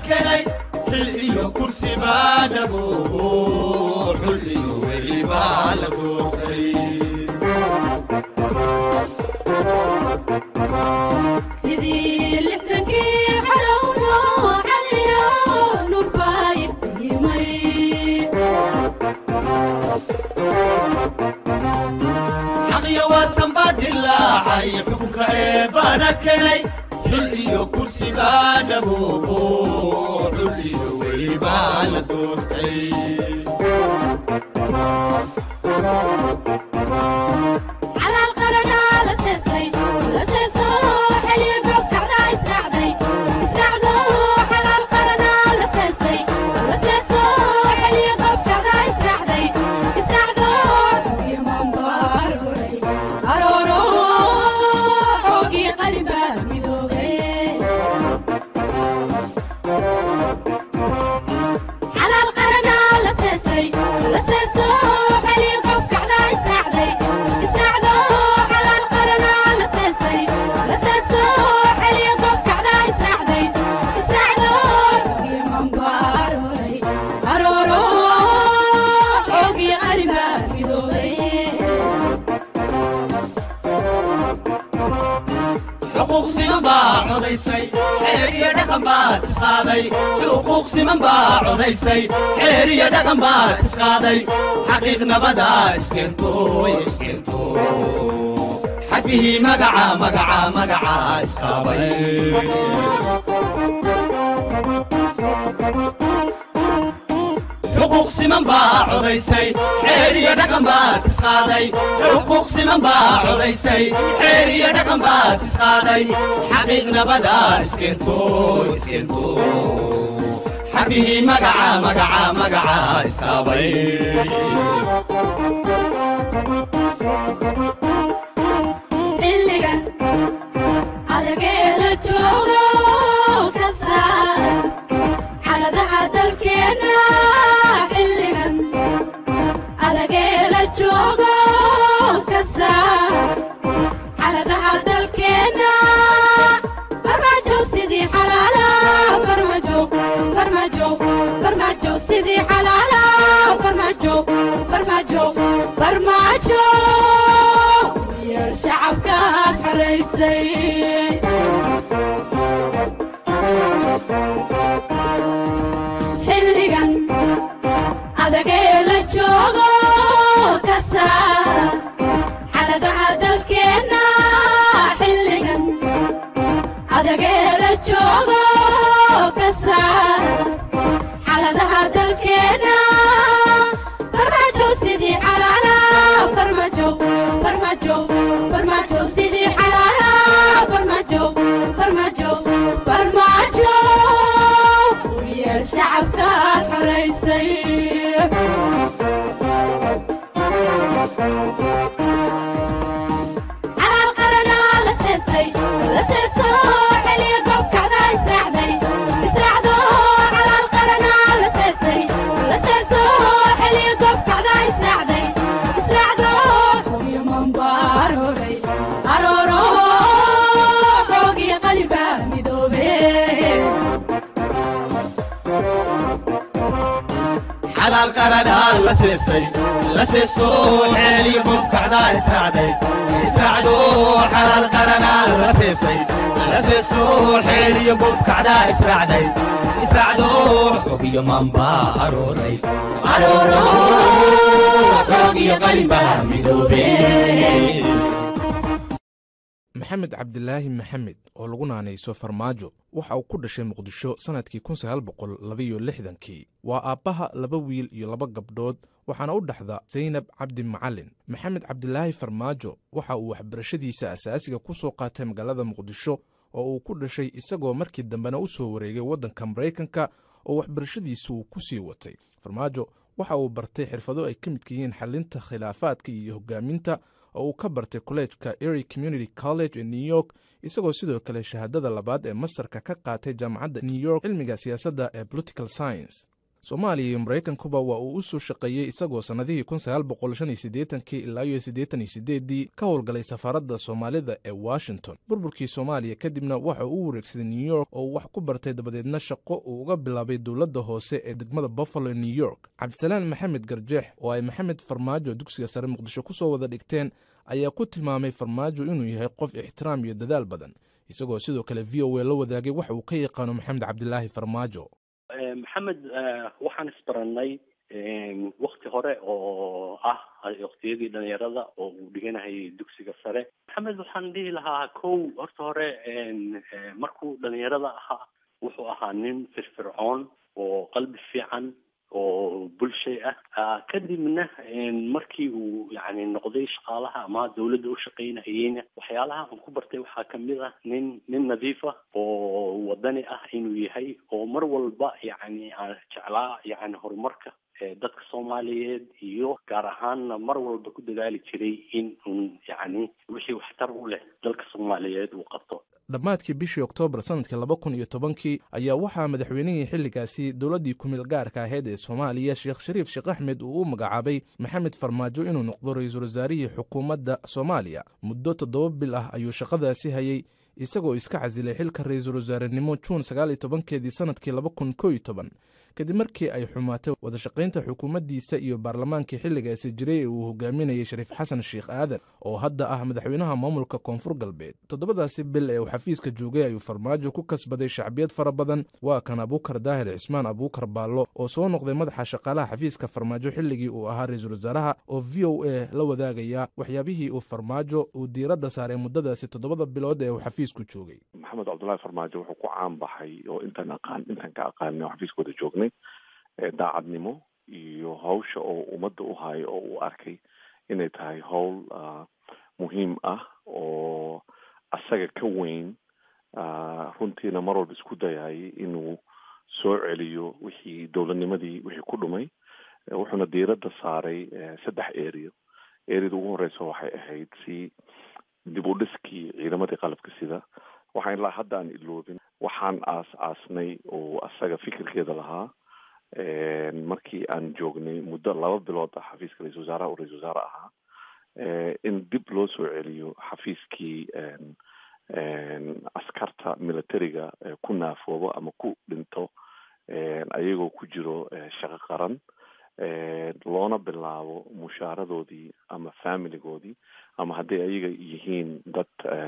kenay xil iyo kursi baa dhabuubo xul iyo weli baa la doortay sidii lixdankii xalowno caliyo nurbaa iftiimay xaqiyo waasan baa dilaacay xukunka ee baana kenay xil iyo kursi baa dhabuubo xul iyo weli baa la doortay calaal qaranaa la seesay la seeso xeliyo goobkacdaa israacday israacdo calaal qaranaa la seesay la seeso xeliyo goobkacdaa israacday israacdo yamaanbaaruray arooro xoogii qalibaa midoobay xalaal qaranaa la seesay la seeso xeliyo goobkacdaa israacday israacdo xalaal qaranaa la seesay la seeso xeliyo goobkacdaa israacday israacdo yamaanbaaruray arooro xoogii qalibaa midoobay xuquuq siman baa codaysay xeer iyo dhaqan baad isqaaday xuquuq siman baa codaysay xeer iyo dhaqan baad isqaaday xaqiiq nabada iskeento iskeento xafihii magaca magaca magaca isqaabay xuquuq siman baa codaysay xeer iyo dhaqan baad isqaaday xuquuq siman baa codaysay xeer iyo dhaqan baad isqaaday xaqiiq nabada iskeento iskeento xafihii magaca magaca magaca iskaabay xilligan adagee la joogo ka saar xaladaha dalkeenna xilligan adagee la joogo ka saar xaladaha dalkeenna farmaajo sidii xalaala farmaajo farmaajo farmaajo sidii xalaala farmaajo farmaajo farmaajo iyo shacabkaad xoraysay xilligan adagee la joogo ka saar xaladaha dalkeenna xilligan adagee la joogo ka saar xaladaha dalkeenna farmaajo sidii xalaala farmaajo farmaajo farmaajo sidii xalaala farmaajo farmaajo farmaajo iyo shacabkaad xoraysay calaal qaranaa la seesay la seeso xeliyo goobkacdaa israacday israacdo calaal qaranaa la seesay la seeso xeliyo goobkacdaa israacday israacdo yamaanbaaroray arooro xoogii qalibaa midoobay xalaal qaranaa la seesay la seeso xeeliyo gobkacdaa israacday israacdo xalaal qaranaa la seesay la seeso xeeliyo gobkacdaa israacday israacdo xogiyo maanbaa arooray arooro xogiyo qalibaa midoobey maxamed cabdilaahi maxamed oo lagu naanayso farmaajo waxa uu ku dhashay muqdisho sannadkii kii waa aabbaha laba wiil iyo laba gabdhood waxaana u dhexda saynab cabdi macalin maxamed cabdilaahi farmaajo waxa uu waxbarashadiisa asaasiga ku soo qaatay magaalada muqdisho oo uu ku dhashay isagoo markii dambena u soo wareegay waddanka maraykanka oo waxbarashadiisu uu ku sii watay farmaajo waxa uu bartay xirfado ay ka midka yihiin xalinta khilaafaadka iyo hogaaminta oo uu ka bartay kolleejka ery community college ee new york isagoo sidoo kale shahaadada labaad ee masarka ka qaatay jaamacadda new york cilmiga siyaasadda ee political science soomaaliya iyo maraykankuba waa uu u soo shaqeeyey isagoo sannadihii kii ilaa iyo siddeetaniyosiddeeddii ka howlgalay safaaradda soomaalida ee washington burburkii soomaaliya kadibna waxa uu u wareegsaday new york oo uu wax ku bartay dabadeedna shaqo uu uga bilaabay dowladda hoose ee degmada buffalo new york cabdisalaan maxamed garjeex oo ay maxamed farmaajo dugsiga sare muqdisho ku soo wada dhigteen ayaa ku tilmaamay farmaajo inuu yahay qof ixtiraam iyo dadaal badan isagoo sidoo kale v o a la wadaagay waxa uu ka yaqaano maxamed cabdilaahi farmaajo maxamed waxaan isbarannay wakti hore oo ah waktiyadii dhalinyarada oo uu dhiganahayay dugsiga sare maxamed waxaan dhihi lahaa kow horta hore markuu dhalinyarada ahaa wuxuu ahaa nin firfircoon oo qalbi fiican oo bulshay ah kadibna markii uu yani noqday shaqaalaha ama dawladda u shaqaynahayeyna waxyaalaha aan ku bartay waxaa kamid ah nin nin nadiif ah oo wadani ah inuu yahay oo mar walba yani aan jeclaa yani horumarka dadka soomaaliyeed iyo gaar ahaanna mar walba ku dadaali jiray in un yani wixii waxtar u leh dalka soomaaliyeed uu qabto dhammaadkii bishii oktoobar sanadkii laba kun iyo tobankii ayaa waxaa madaxweynihii xilligaasi dowladdii kumeel gaarka ahayd ee soomaaliya sheekh shariif sheekh axmed uu u magacaabay maxamed farmaajo inuu noqdo ra-iisul wasaarihii xukuumadda soomaaliya muddo toddoba bil ah ayuu shaqadaasi hayay isagoo iska casilay xilka ra-iisul wasaarenimo juun sagaal iyo tobankeedii sanadkii laba kun koo iyo toban kadib markii ay xumaatay wadashaqaynta xukuumaddiisa iyo baarlamaankii xilligaasi jiray ee uu hogaaminayay shariif xasan sheekh aadan oo hadda ah madaxweynaha maamulka koonfur galbeed toddobadaasi bil ee uu xafiiska joogay ayuu farmaajo ku kasbaday shacbiyad fara badan waa kan abuukar daahir cismaan abuukar baallo oo soo noqday madaxa shaqaalaha xafiiska farmaajo xilligii uu ahaa ra-iisul wasaaraha oo v o a la wadaagaya waxyaabihii uu farmaajo uu diiradda saaray muddadaasi toddobada bilood ee uu xafiisku joogay maxamed cabdullaahi farmaajo wuxuu ku caan baxay oo intaan aqaan intaan ka aqaanay oo xafiiskooda joognay daacadnimo iyo hawsha oo ummadda u hayo oo uu arkay inay tahay howl muhiim ah oo asaga ka weyn runtiina mar walba isku dayayay inuu soo celiyo wixii dowladnimadii wixii ku dhumay wuxuuna diiradda saaray saddex eriyo eriyada ugu horeysa waxay ahayd si dib u dhiskii ciidamadii qalabka sida waxaan ilaa hadda aan iloobin waxaan aas aasnay oo asaga fikirkeeda lahaa markii aan joognay muddo laba bilood ah xafiiska ra-isul wasaaraha uu ra-isul wasaare ahaa in dib loo soo celiyo xafiiskii askarta militariga ku naafoobo ama ku dhinto ayagoo ku jiro shaqo qaran loona bilaabo mushaaradoodii ama familigoodii ama hadday ayaga yihiin dad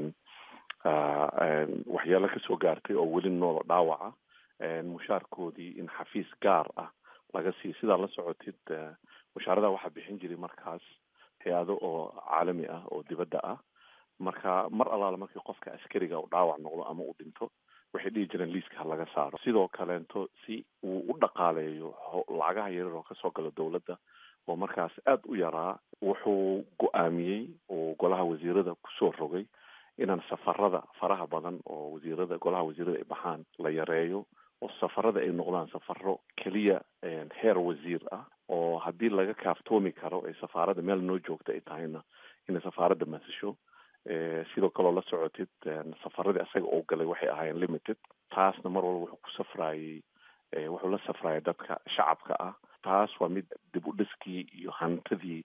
waxyaalo kasoo gaartay oo weli noolo dhaawaca mushaarkoodii in xafiis gaar ah laga siiyo sidaa la socotid mushaarada waxaa bixin jiray markaas hay-ado oo caalami ah oo dibadda ah marka mar allaale markii qofka askariga u dhaawac noqdo ama uu dhinto waxay dhihi jireen liiska ha laga saaro sidoo kaleento si uu u dhaqaaleeyo lacagaha yaryar oo kasoo gala dowladda oo markaas aada u yaraa wuxuu go-aamiyey oo golaha wasiirada kusoo rogay inaan safarada faraha badan oo wasiirada golaha wasiirada ay baxaan la yareeyo oo safarada ay noqdaan safaro keliya heer wasiir ah oo haddii laga kaaftoomi karo ay safaaradda meel noo joogta ay tahayna inay safaaradda masasho sidoo kaleo la socotid safaradii asaga oo galay waxay ahaayeen limited taasna mar walba wuxuu ku safraayey wuxuu la safraayay dadka shacabka ah taas waa mid dib u dhiskii iyo hantidii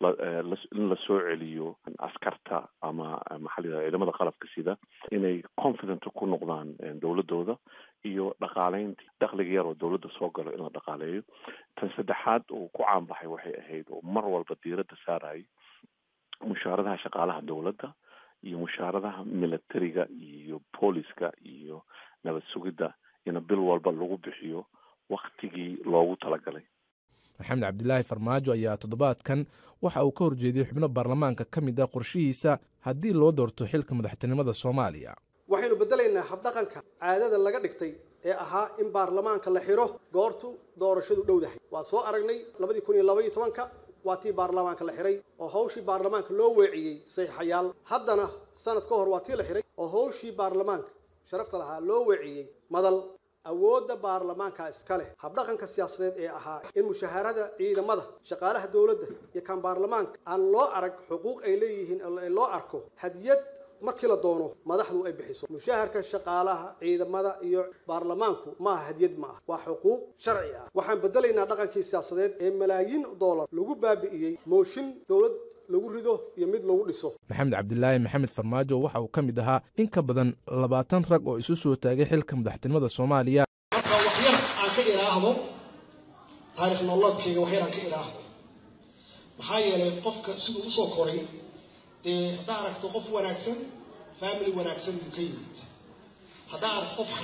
in la soo celiyo askarta ama maxaa la yidhahda ciidamada qalabka sida inay confident ku noqdaan dowladooda iyo dhaqaaleyntii dakhliga yar oo dowladda soo galo in la dhaqaaleeyo tan saddexaad uu ku caanbaxay waxay ahayd oo mar walba diiradda saarayay mushaaradaha shaqaalaha dowladda iyo mushaaradaha militariga iyo booliska iyo nabad sugidda in bil walba lagu bixiyo waktigii loogu talagalay maxamed cabdilaahi farmaajo ayaa toddobaadkan waxa uu ka horjeediyey xubno baarlamaanka ka mid ah qorshihiisa haddii loo doorto xilka madaxtinimada soomaaliya waxaynu beddelaynaa habdhaqanka caadada laga dhigtay ee ahaa in baarlamaanka la xidho goortu doorashadu dhowdahay waa soo aragnay labadii kun iyo labaiyo tobanka waa tii baarlamaanka la xidhay oo hawshii baarlamaanka loo weeciyey saxiixayaal haddana sanad ka hor waa tii la xidhay oo hawshii baarlamaanka sharafta lahaa loo weeciyey madal awoodda baarlamaanka iska leh habdhaqanka siyaasadeed ee ahaa in mushaharada ciidamada shaqaalaha dowladda iyo kan baarlamaanka aan loo arag xuquuq ay leeyihiin loo arko hadiyad markii la doono madaxdu ay bixiso mushaharka shaqaalaha ciidamada iyo baarlamaanku maaha hadiyad ma ah waa xuquuq sharci ah waxaan bedelaynaa dhaqankii siyaasadeed ee malaayiin doolar lagu baabi'iyey mooshin dowlad lagu rido iyo mid lagu dhiso maxamed cabdilaahi maxamed farmaajo waxa uu ka mid ahaa in ka badan labaatan rag oo isu soo taagay xilka madaxtinimada soomaaliya marka wax yar aan ka idhaahdo taarikh nololeedkayga wax yar aan ka idhaahdo maxaa yeelay qofka siduu usoo koray dee haddaa aragto qof wanaagsan family wanaagsan buu ka yimid haddaa aragto qof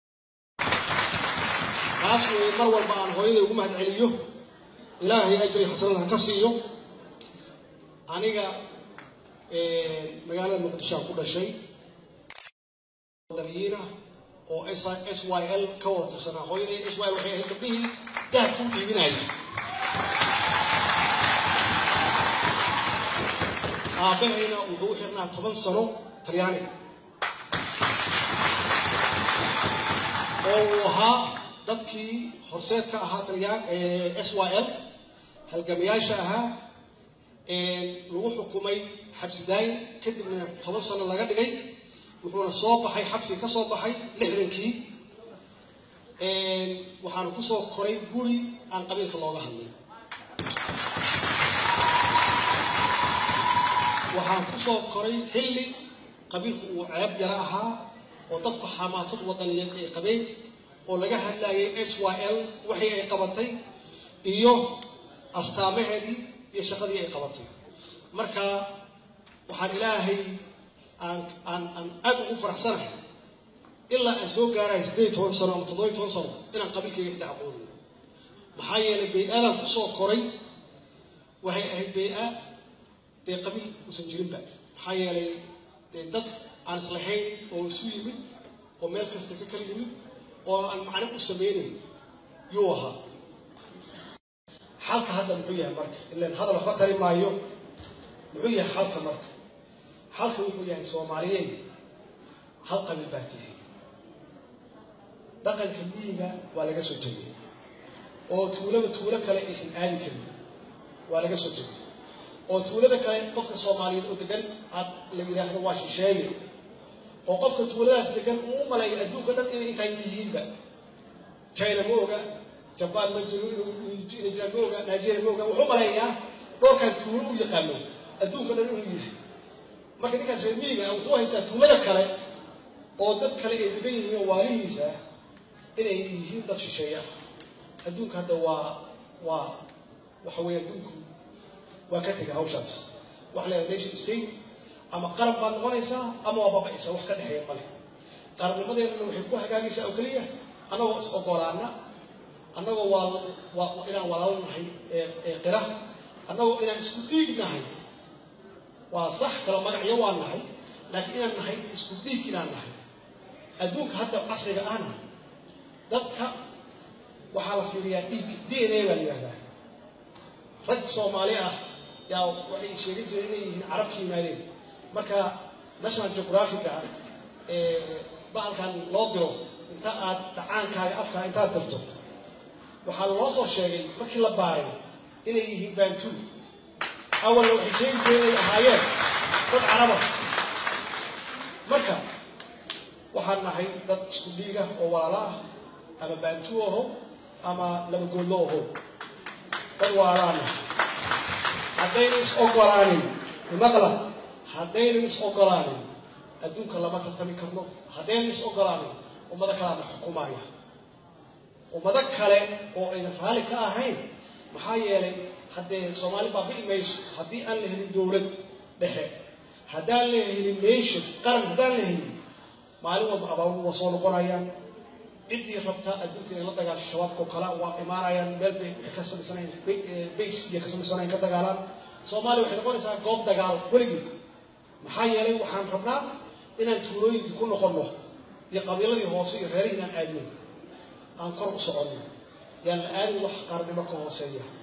taas weeye mar walba aan hooyaday ugu mahad celiyo ilaahay ajri xasanada ha ka siiyo aniga magaalada muqdisho aan ku dhashay wadaniyiina oo s s y l ka wada tirsanaa hooyaday s y l waxay ahayd gabdhihii dahabka u dhiibinayay aabbahayna wuxuu u xirnaa toban sano talyaaniga oo uu ahaa dadkii horseed ka ahaa talyaan s y l halgamayaasha ahaa lagu xukumay xabsi daayin kadibna toban sano laga dhigay wuxuuna soo baxay xabsiga ka soo baxay lixdankii waxaana ku soo koray guri aan qabiilka looga hadlin waxaan ku soo koray xilli qabiilku uu ceeb yaro ahaa oo dadku xamaasad wadaniyeed ay qabeen oo laga hadlayay s y l waxii ay qabatay iyo astaamaheedii iyo shaqadii ay qabatay marka waxaan ilaahay aan aan aan aad ugu faraxsanahay ilaa aan soo gaarahay siddeed toban sano ama toddoba toban sano inaan qabiilkayga xitaa aqoonin maxaa yeelay bay-aadaan kusoo koray waxay ahayd bay-a dee qabiil uusan jirinba maxaa yeelay dee dad aan islahayn oo isu yimid oo meel kasta ka kala yimid oo aan macno u sameynayn yuu ahaa xalka hadda muxuu yahay marka ilan hadal waxba tari maayo muxuu yahay xalka marka xalka wuxuu yahay soomaaliyeed hal qabiil baa tihi dhaqanka miyiga waa laga soo tegay oo tuulaba tuulo kale aysan aadi karin waa laga soo tegay oo tuulada kale qofka soomaaliyeed oo degan aad la yidhaahdo waa shisheeye oo qofka tuuladaas degan uu u maleeyo adduunka dhan inay intaan yihiinba china ma oga jabaan ma jiro inuu jiraan ma oga nigeria ma oga wuxuu maleeyaa dhowrkan tuulo u yaqaano adduunka dhan inuu yahay marka ninkaas reer miyiga wuxuu haystaa tuulada kale oo dad kale ay degan yihiin oo waalihiisa inay yihiin dad shisheeya adduunka hadda waa waa waxa weeye adduunku waa ka tegay hawshaas waxa la yidhaha nation state ama qarab baad noqonaysaa ama waa baba'aysaa wax ka dhexeeya male qarabnimadeennana waxay ku hagaagaysaa oo keliya annagoo is ogolaana annagoo waa waa inaan walaalo nahay ee ee qira annagoo inaan isku dhiig nahay waa sax kala magacyo waa nahay laakiin inaan nahay isku dhiig inaan nahay adduunka hadda casriga ahna dadka waxaa la fiiriyaa dhiig d n a baa la yidhahdaa rag soomaali ah yaa waxay sheegan jireen inay yihiin carab ka yimaadeen marka national geographica ee bahalkan loo diro inta aad dhacaankaaga afkaa intaad dirto waxaa loo soo sheegay markii la baaray inay yihiin bantu awalna waxay sheegi jireen inay ahaayeen dad caraba marka waxaan nahay dad isku dhiiga oo walaala ah ama bantu aho ama laba goollo aho dad waalaana haddaynu is ogolaanin imaqla haddaynu is ogolaanin adduunka lama tartami karno haddaynu is ogolaanin ummado kalaana xukumaya ummado kale oo aynan raalli ka ahayn maxaa yeelay haddee soomaali baabi'i mayso haddii aan la helin dowlad dhexe haddaan la helin nation qaran haddaan la helin maalin walba abaaruhu waa soo noqonayaan ciddii rabta adduunka inay la dagaasho shabaabka oo kale waa imaanayaan meel bay waxay ka samaysanayan base iyo ka samaysanayan ka dagaalaan soomaaliya waxay noqonaysaa goob dagaal weligii maxaa yeelay waxaan rabnaa inaan tuulooyinkii ku noqonno iyo qabiiladii hoose iyo reerihii inaan aadno aan kor u soconno yaan la aadin wax qaarnimo ka hooseeya